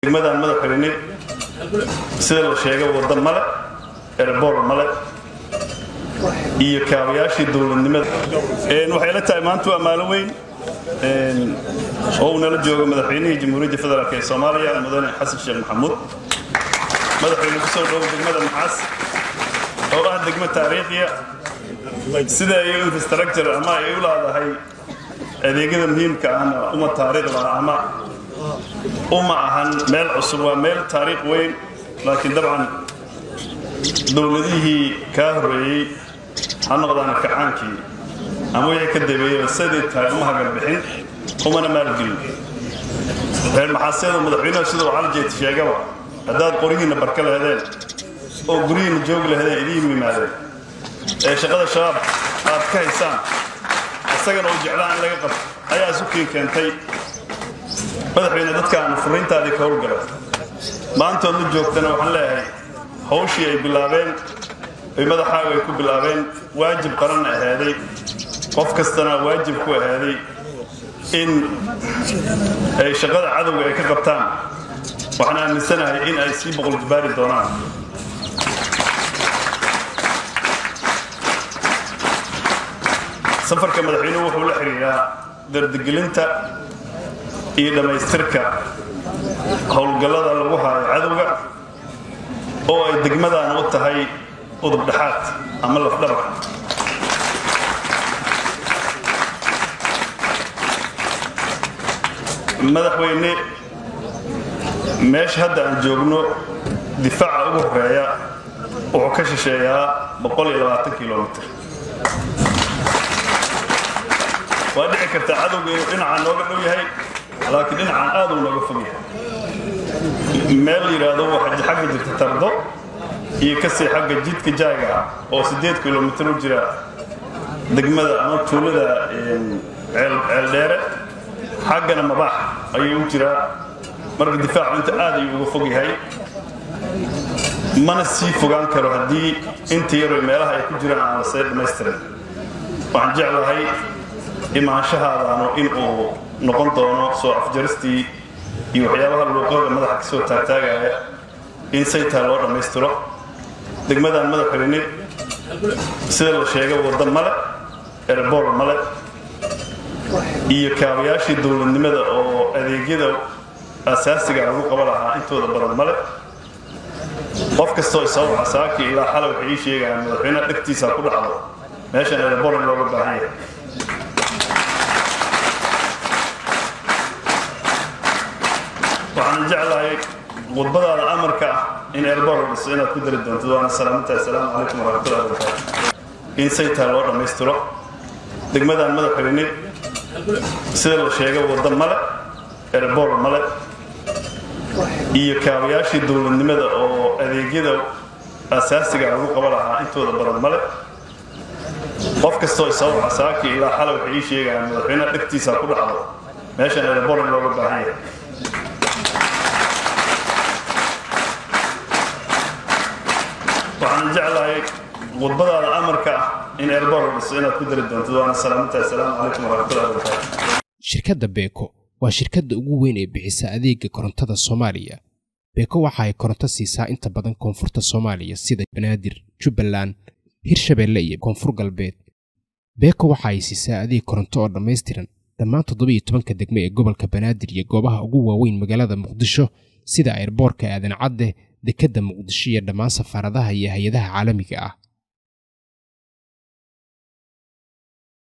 degmadaan madaxweyne sida la sheegay wadda male erebor male iyo kaabayaashii dowladnimada waxay la tahay maanta waa maalin weyn oo uu nala joogo madaxweynihii jamhuuriyadda federaalk ee soomaaliya mudane xasan sheekh maxamuud madaxweyne kusoo dhowo degmada maxaas oo ah degmo taariikhiya sida ay infrastructure ama ay u leedahay adeegyada muhiimka ahna uma taariikhda ama uma ahan meel cusub waa meel taariikh weyn laakiin dabcan dowladihii kaa horreeyey ha noqdaan kacaankii ama wixii ka dabeeyey sidii tahay uma hagalbixin umana maalgelin reer maxaaseedu madaxweynuhu siduu caljeed sheegaba haddaad qorihiinna barka lahedeen oo guryihiinna joogi lahedeen idiin yimaadeen ee shaqada shabaab aad ka haysaan isagana uu jeclaan in laga qabto ayaa isu kiin keentay madaxweyne dadkaanu furiintaadii ka howlgala maantood la joogtana waxaan leeyahay hawshii ay bilaabeen ay madaxaaga ay ku bilaabeen waajib qaranna ahaaday qof kastana waajib ku ahaaday in ay shaqada cadowga ay ka qabtaan waxaan aaminsanahay in ay sii boqoljibaari doonaan safarka madaxweynuhu wuxuu la xidhiidhaa dardigelinta iyo dhammaystirka howlgallada lagu haayo cadowga oo ay degmadaan u tahay udub dhexaad ama lafdhabar madaxweyne meesha hadda aan joogno difaaca ugu horeeya wuxuu ka shisheeyaa kilomitr waa dhici kartaa cadowga inuu dhinacaan nooga dhow yahay laakiin dhinacaan aad uu nooga fog yahay meel yidhaahdo waxa xagga jirta tardo iyo kasii xagga jidka jaaga ah oo siddeed kilomitr u jira degmada ama tuulada ceeldheere xaggana mabaax ayuu u jiraa marka difaacu inta aad ayuu uga fog yahay mana sii fogaan karo haddii inta yaroy meelaha ay ku jiraan aan lasee dhammaystirin waxaan jeclahay imaanshahaadaanu in uu noqon doono soo afjaristii iyo waxyaabaha luuqada madaxa ka soo taagtaagaya in saytaa loo dhammaystiro degmadaan madaxweyne sida la sheegay wadda male erebor male iyo kaabayaashii dowladnimada oo adeegyada asaasiga lagu qaba lahaa intooda badan male qof kastoo isawaca saaki ilaa xalay waxay ii sheegayaan madaxweynaha dhegtiisa ku dhacdo meeshan erebor in looga baahan yahay waxaan jeclahay khudbadaada amarka ah in erbor la dhiso inaad ku dari doonto waana salaamantahay asalaamu calaykum waraxmatullahi wabarakaatu in saytaa loo dhammaystiro degmadaan madaxweyne sida la sheegay wadda male erebor male iyo kaabayaashii dowladnimada oo adeegyada asaasiga lagu qaba lahaa intooda badan male qof kastoo isawaca saaki ilaa xalay waxay ii sheegayaan madaxweynaha dhegtiisa ku dhacdo meeshan erebor in looga baahan yahay waxaan jeclahay khudbadaada amarka ah in erbor la dhiso inaad ku dari doonto waana salaamantahay asalaamu calaykum waraxmatullahi wabarakaatu shirkadda beeko waa shirkadda ugu weyn ee bixisa adeega korontada soomaaliya beeko waxa ay koronto siisaa inta badan koonfurta soomaaliya sida banaadir jubbaland hirshabeelle iyo koonfur galbeed beeko waxa ay siisaa adeeg koronto oo dhammaystiran dhammaan toddobiiyo tobanka degme ee gobolka banaadir iyo goobaha ugu waaweyn magaalada muqdisho sida airboorka aadan cadde dekedda muqdisho iyo dhammaan safaaradaha iyo hay-adaha caalamiga ah